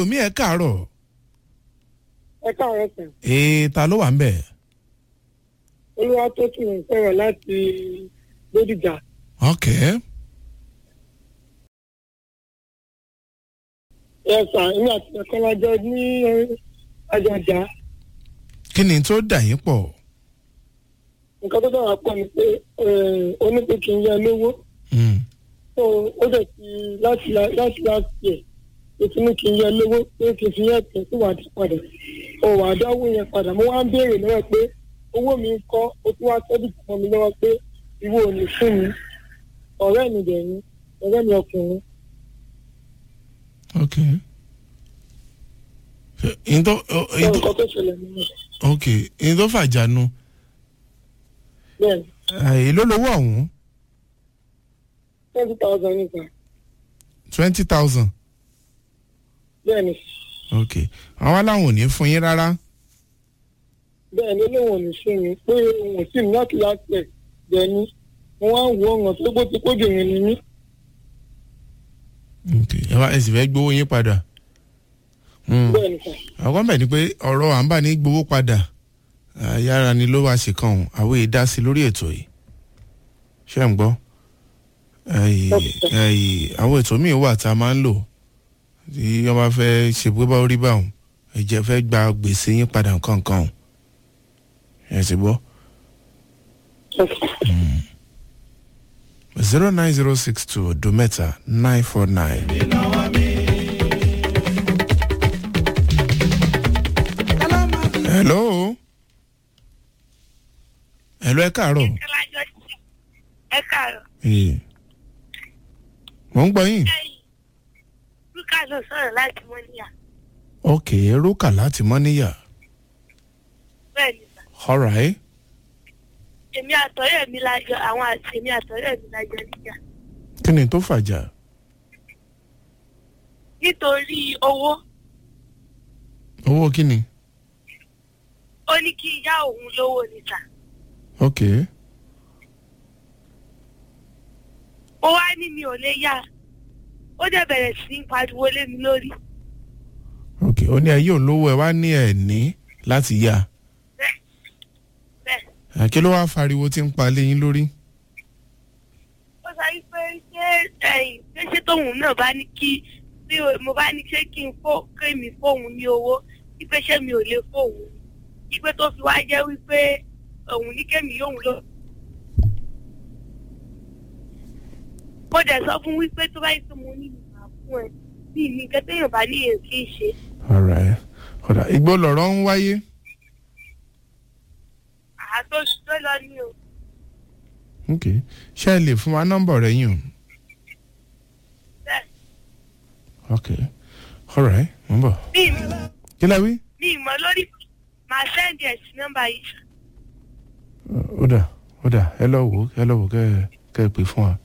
ẹlòmíì ẹ káàárọ̀ ẹ káàárọ̀ sàn ee ta ló wà ń bẹ̀. olúwa tó tún ń sọ̀rọ̀ láti lódìjà ok ẹ sàn èmi àti ẹ̀kọ́ lájọ ní àjọjà kí ni tó dà yín pọ̀ nǹkan tó dára pọ̀ ni pé onípe kì í yẹ lówó Mm, tó ó dẹ̀ ti láti láti láti yẹ ètò ní kì í yẹ lówó pé kì í fi yẹ tẹ̀ sí wàá dá padà ó wàá dáwó yẹn padà mo wá ń béèrè lọ́wọ́ pé owó mi ń kọ́ ó tún wá sọ́dún kan mi lọ́wọ́ pé ìwọ ò ní fún mi ọ̀rẹ́ mi dẹ̀ ni ọ̀rẹ́ mi ọkùnrin ok ìyẹn tó sọ ìyẹn tó nǹkan tó ṣẹlẹ̀ nínú ok ìyẹn tó fàjánu bẹ́ẹ̀ ni èló lówó ọ̀hún twenty thousand nípa twenty thousand bẹ́ẹ̀ ni ok àwọn aláwọn ò ní fún yín rárá bẹ́ẹ̀ ni lóun ò ní fún mi pé òun ò sì ní láti láti ẹ̀ bẹ́ẹ̀ ni mo wá ń wo ọ̀ràn tó gbó ti kójú yẹn ni mí ok ẹ wá ẹ sì fẹ́ gbowó yín padà Mm. bẹ́ẹ̀ ni sà àwọn bẹ̀ ni pé ọ̀rọ̀ à ń bà ní gbowó padà yára ni ló wá ṣe kàn ọ́n àwọn èdè dá sí lórí ètò yìí ṣé ń gbọ́ Ẹyì, ẹyì, àwọn ètò míì wà tá a máa ń lò tí wọ́n bá fẹ́ ṣe pé bá rí báwọn ẹ̀jẹ̀ fẹ́ gba gbèsè yín padà nǹkan kan ọ̀hún ẹ̀ sì gbọ́ zero nine zero six two odo mẹ́ta nine four nine. hello hello ẹ káàárọ̀ ẹ káàárọ̀ Ee. mo ń gbọ́ yín lúkà ló sọ̀rọ̀ láti mọ́níyà ok rúkà láti mọ́níyà bẹ́ẹ̀ ni sà alright èmi àtọ̀rẹ́ mi lájọ àwọn àti èmi àtọ̀rẹ́ mi lájọ níjà kí ni tó fàjà nítorí owó owó kí ni ó ní kí ìyá òun lówó ni sà ok ó wá ní mi ò lè yá ó dẹ̀ bẹ̀rẹ̀ sí í pariwo lé mi lórí ok ó ní ayé olówó ẹ wá ní ẹ ní láti yá bẹ́ẹ̀ bẹ́ẹ̀ Ah, kí ló wá fariwo tí ń pa léyìn lórí ó sọ wípé ṣé ẹ̀yìn pé ṣé tóun náà bá ní kí bí o- mo bá ní ṣé kí n fó kémi fóun ní owó wípé ṣé mi ò lè fóun wípé tó fi wá jẹ́ wípé òun ní kémi yóò lọ. mo dẹ̀ sọ fún wípé tó bá yẹ kí mo ní ìgbà fún ẹ bí nǹkan téèyàn bá ní èèyàn kì í ṣe. alright ọ̀dà igbó lọ̀rọ̀ ń wáyé àá tó tó lọ ní o. ok ṣé ẹ lè fún wa nọ́mbà rẹ yín o bẹ́ẹ̀ ok alright mo ń bọ̀ bí kí la wí mi ìmọ̀ lórí màá sẹ́ndì ẹ̀ sí nọ́mbà yìí. ó dà ó dà ẹ lọ wò ó ẹ lọ wò ó kẹ ẹ kẹ ẹ pè fún wa